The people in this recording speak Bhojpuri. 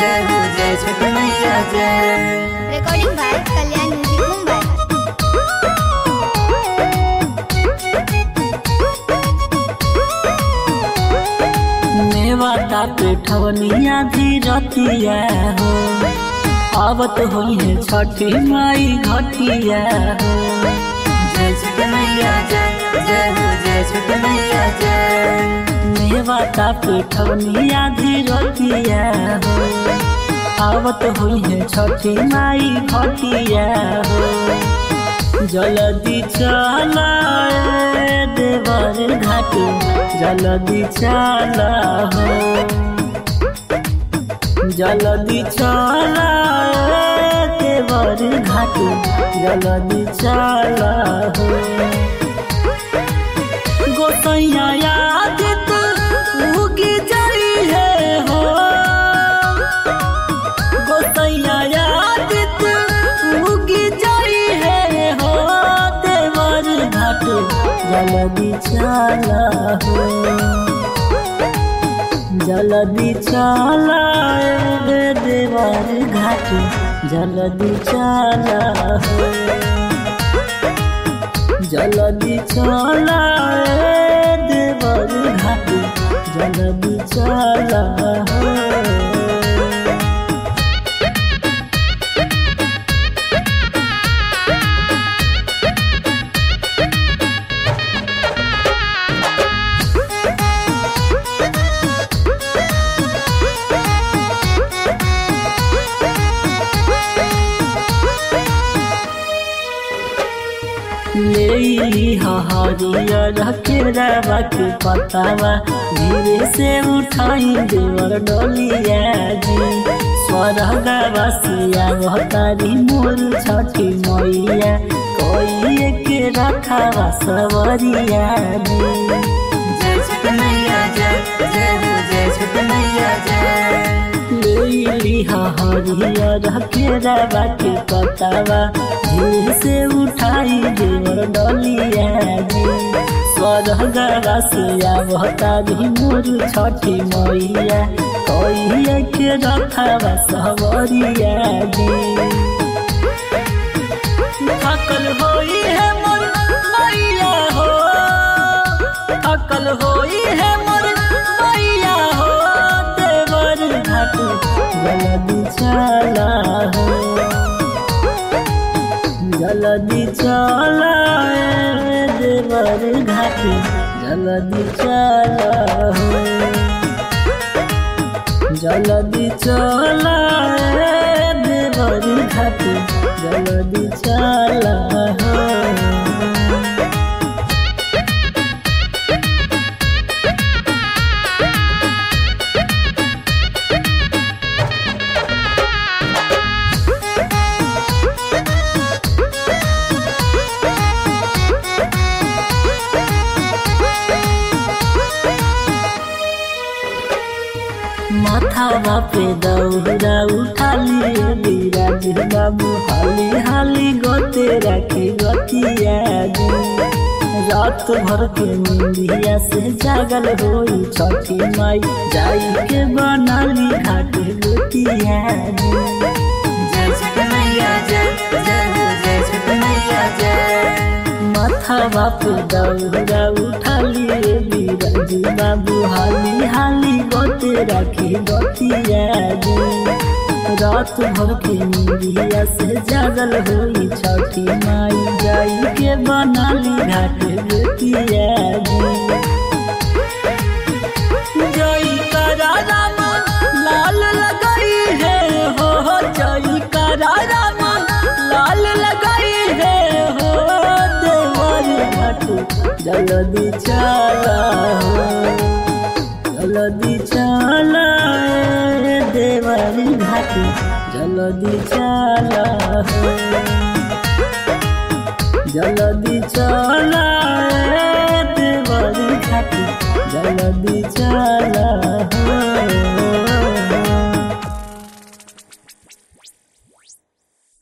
जय हो जय छठ मैया जय recording by Kalyan Music Mumbai. मेवा ताते ठवनिया धीरतिया हो आवत होई है छठी माई घटिया हो जय छठ मैया जय जय हो जय छठ मैया जय मेवा ताते ठवनिया धीरतिया हो आवत होई है छठी माई घटिया हो जल्दी चला ए देवर घाट जल्दी चला हो जल्दी चला ए देवर घाट जल्दी चला हो गोसैया याद तो उगी जाई है हो गोसैया याद तू उगी जाई है हो देवर घाट जल्दी चला हो जल्दी चला ए देवर घाट जल्दी चला हो जल्दी चला ए देवर घाट जल्दी चला हो लेली हरियर केरावा के पतावा धीरे से उठाई देवर डोलिया जी स्वर्गवा सिया भतारी मोर छठी मैया कोई के रखावा सवरिया जी जय छठ मैया जय जय हो जय छठ मैया जय लेली हरियर केरावा के पतावा धीरे से उठाई देवर डलिया जी स्वर्गवा से आवतारी मोर छठी मैया कहिए के रखावा सवरिया जी थकल होई है मोर मैया हो थकल होई है मोर मैया हो देवर घाट जल्दी चला हो जल्दी चला ए देवर घाट जल्दी चला हो जल्दी चला ए देवर घाट जल्दी चला हो माथावा पे दौरा उठा लिए बिराज बाबू हाली हाली गोते रखे गतिया जी रात भर के नींदिया से जागल होई छठी माई जाई के बनाली घाट गोतिया जी जय छठ मैया जय जय हो जय छठ मैया जय माथा बाप दौरा उठा लिए बिराज बाबू हाली हाली गोते रखे गतिया जी रात भर के नींदिया से जागल होई छठी माई जाई के बनाली घाट गोतिया जी जई करा राम लाल लगाई है हो हो जई करा राम लाल लगाई है हो देवर घाट जल्दी चला हो जल्दी चला ए देवर घाट जल्दी चला हो